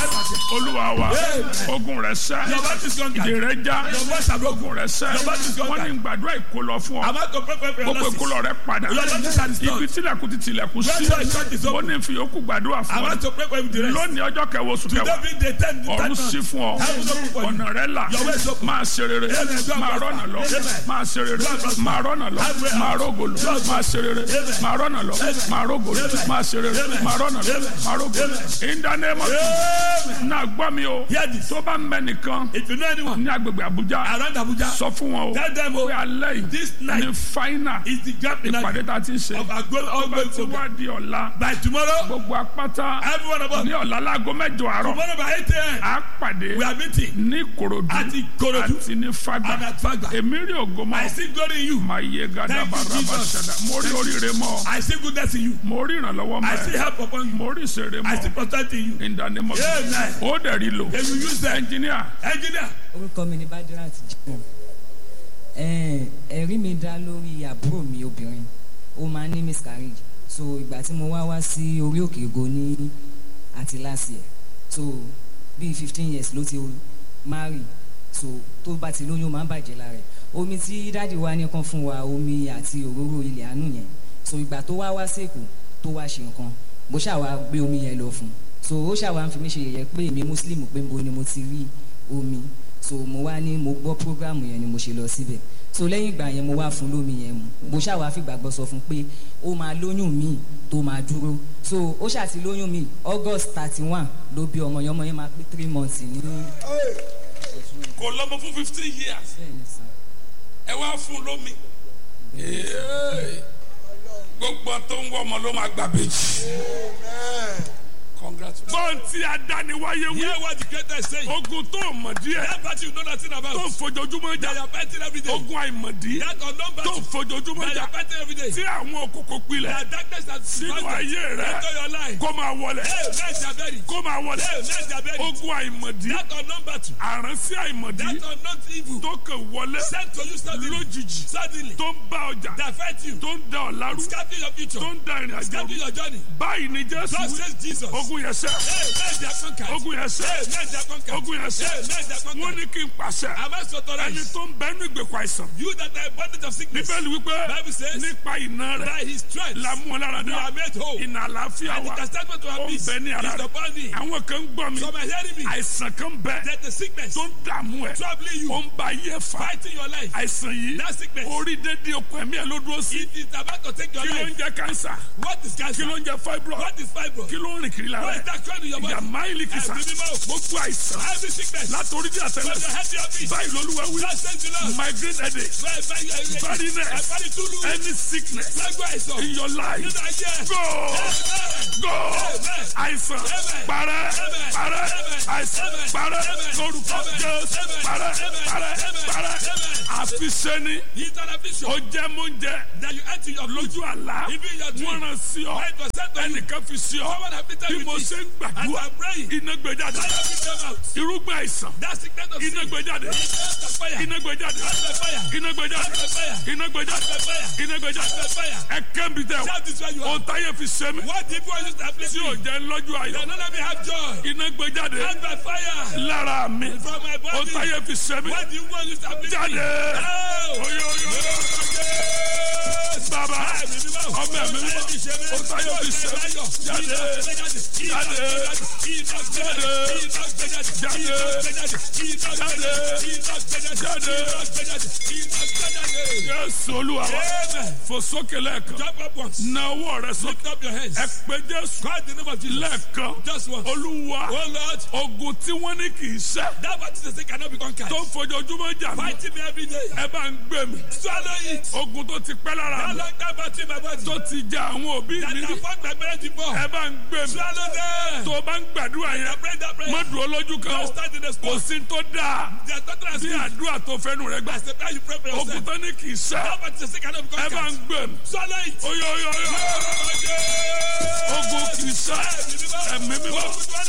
olúwa wa ogun rẹ sẹ́ Your battle is conquered. ìdè rẹ já Your voice are broken. ogun rẹ sẹ́ Your battle is wọ́n ní conquered. gbàdúrà ìkólọ fún ọ I'm about to pray for your gbogbo losses. ìkólọ rẹ padà Your losses are ibi restored. tílẹ̀kùn ti tilẹ̀kùn sí Where your church is ó open. ní fi yòókù gbàdúrà I'm fún ọ about to pray for you with the rest. lónìí ọjọ́ kẹwàá oṣù Today kẹwàá being the tenth the ọ̀run tenth sí month. fún ọ Heaven is open for you. ọ̀nà rẹ là Your way is open. máa ṣe rere Amen. máa rọ́nà lọ Amen. máa ṣe rere Amen. máa rọ́nà lọ Amen. máa rógòlò Amen. máa ṣe rere Amen. máa rọ́nà lọ Amen. máa rógòlò Amen. máa ṣe rere Amen. máa rọ́nà lọ Amen. máa rógòlò Amen. in the name of Amen. náà gbọ́ mi o Hear this. tó bá ń bẹ nìkan If you know anyone ní agbègbè Àbújá around Abuja, sọ fún wọn o tell them pé oh, alẹ́ yìí this night ní fáínà is the grand ìpàdé finale tá a ti ń ṣe of our going tó bá ongoing ti program. wá di ọ̀la By tomorrow, gbogbo apáta every one of us, ní ọ̀la láago mẹ́jọ àárọ̀ tomorrow by 8 a.m., á pàdé we are meeting ní Ìkòròdú at Ikorodu àti ní Fágbà and at Fagba. èmi rí ògo mọ́ I see glory in you. máa yé gada Thank you, baraba Jesus. ṣẹda mo rí Thank you. oríire mọ́ I see goodness in you. mo rí ìrànlọ́wọ́ I see mọ́ ẹ help upon you. mo rí ìṣeré I see mọ́ prosperity in you. in the name of Jesus. Amen. ó dẹ̀ rí lò If you use them, ẹnjìníà engineer, orúkọ mi ni badirat jimoh ẹ̀ẹ́n, ẹ̀rí mi dá lórí àbúrò mi obìnrin ó máa ń ní miscarriage so ìgbà tí mo wá wá sí orí òkè ògo ní àti last year so bíi fifteen years ló ti marry so tó bá ti lóyún ó máa ń bàjẹ́ lára ẹ̀ omi tí dáàdi wa ní kan fún wa omi àti òróró ilẹ̀ àánú yẹn so ìgbà tó wá wá sèkó tó wá ṣe nǹkan bó ṣàwá gbé omi yẹn lọ fún un so ó ṣàwá ń fi mí ṣe yẹ̀yẹ́ pé èmi muslim pé mo ni mo ti rí omi so mo wá ní mo gbọ́ programu yẹn ni mo ṣe lọ síbẹ̀ so lẹ́yìn ìgbà yẹn mo wá fún lómi yẹn mu mo ṣàwá fìgbàgbọ́ sọ fún pé ó máa lóyún míì tó máa dúró so ó ṣàti lóyún míì august thirty one ló bí ọmọ yẹn ọmọ yẹn máa pé three months ní kò lọ́mọ fún fifteen years bẹ́ẹ̀ ni sàn. ẹ wá fún lómi Ee. gbogbo tó ń wọ ọmọ ló máa gbà bèjì. congratulations. gbọ́n tí adániwáyé wí hear what the greatest say. ogun tó mọ̀ díẹ̀ That party you know nothing about. tó ń fojoojúmọ́ They jà are fighting every day. ogun àìmọ̀dí That unknown tó ń battle. fojoojúmọ́ They jà are fighting every day. tí àwọn òkòkò pilẹ̀ That darkness that sínú surrounds ayé rẹ into your life. kó máa wọlé Hey, men they are buried. kó máa wọlé Hey, men they are buried. ogun àìmọ̀dí That unknown battle. àránsí àìmọ̀dí That unknown evil. tó kàn wọlé Sent to you suddenly. lójijì Suddenly. tó ń bá ọjà That fight you. tó ń da ọ̀la rú Scattering your future. tó ń da ìrìn àjò Scattering rú your journey. báyìí ni Jésù God wí says Jesus. ogun yẹn sẹ́ Hey, men they are conquered. ogun yẹn sẹ́ Hey, men they are conquered. ogun yẹn sẹ́ Hey, men they are wọ́n conquered. ní kí n pàṣẹ Am I so ẹni authorized? tó ń bẹ́nu ìgbèkùn àìsàn You that are in bondage of sickness. bíbélì wípé Bible says, nípa iná rẹ̀ By his stripes. la mú ọ lára You dá are made whole. iná àlàáfíà And the wa chastisement of ó our ń peace bẹ ní ara is rẹ̀ upon thee. àwọn kan ń gbọ́ mi Some are hearing me. àìsàn kan bẹ That the sickness tó ń dààmú ẹ troubling you. ó ń ba ayé fa Fighting your life. àìsàn yìí That sickness. orí dédé okùn ẹ̀mí ẹ̀ ló dúró sí It is about to take your kí ló ń life. jẹ́ kánsà What is kí cancer? ló ń jẹ́ fibroid What is fibro? kí ló ń rìn kiri lára What is ẹ̀ that crying in your body? ìyá máìlì kìsà Ẹ̀mí mímọ́. gbogbo àìsàn Every sickness. látòrí dí From àtẹlẹsẹ̀ your head to your feet. báyìí lolúwa wí God says the Lord. migraine headache Bẹ́ẹ̀ bẹ́ẹ̀ yẹ ilé. Barrenness. Ẹ̀fọ́rí túlù. any sickness Lágbó àìsàn. in your life Nínú ayé. go go Amen. àìsàn Amen. parẹ́ Amen. parẹ́ Amen. àìsàn Amen. parẹ́ Amen. lórúkọ Amen. Jésù Amen. parẹ́ Amen. parẹ́ Amen. parẹ́ Amen. àfiṣẹ́ni It's an affliction ó jẹ́ mú jẹ́ that you enter your food. lójú àlá Even your dream. wọ́n rán sí ọ When it was sent to you. ẹnìkan fi sí ọ Someone afflicted bí with mo it. ṣe ń As gbàdúrà I'm praying. iná gbé jáde Fire will come out. irúgbìn àìsàn That sickness of iná sin. gbé jáde Catch the fire. iná gbé jáde Catch the fire. iná gbé jáde Catch the fire. iná gbé jáde Catch the fire. iná gbé jáde Catch the fire. ẹ kẹ́mi tẹ Shout this where you o are. táyé fi ṣe mí What the people used to afflict tí ò me. jẹ́ lọ́jọ́ They ayọ̀ don't let me have joy. iná gbé jáde Catch by fire. lára mi From my o body. táyé fi ṣe mí What the people used to afflict me. jáde Oh. oyo oyo bàbá ọmọ ẹ̀mí mímọ́ o táyé fi ṣe mí jáde jáde jáde jáde Jésù Olúwa wa fò sókè lẹ́ẹ̀kan Jump up once. na ọwọ́ rẹ sókè Lift up your hands. ẹ pé Jésù Call the name of Jesus. lẹ́ẹ̀kan Just once. Olúwa Oh Lord, ogun tí wọ́n ní kì í ṣẹ́ that what is the cannot be conquered. tó ń fojoojúmọ́ jà mí Fighting me every day. ẹ bá ń gbé mi Swallow it. ogun tó ti pẹ́ lára How mi long that battle in my body? tó ti ja àwọn òbí That mi I rí fought my marriage before. ẹ bá ń gbé mi Swallow them. tó o bá ń gbàdúrà I yẹn pray that prayer. má dúró lójú kan o Don't stand in the kò spot. sí tó dáa There's nothing as bí good àdúrà tó fẹ́nu rẹ gbà as the prayer you pray for ogun yourself. tó ní kì í ṣẹ́ That what is the cannot be ẹ bá ń conquered. gbé mi Swallow it. oyo oyo oyo ogun kì í ṣẹ́ ẹ̀mí mímọ́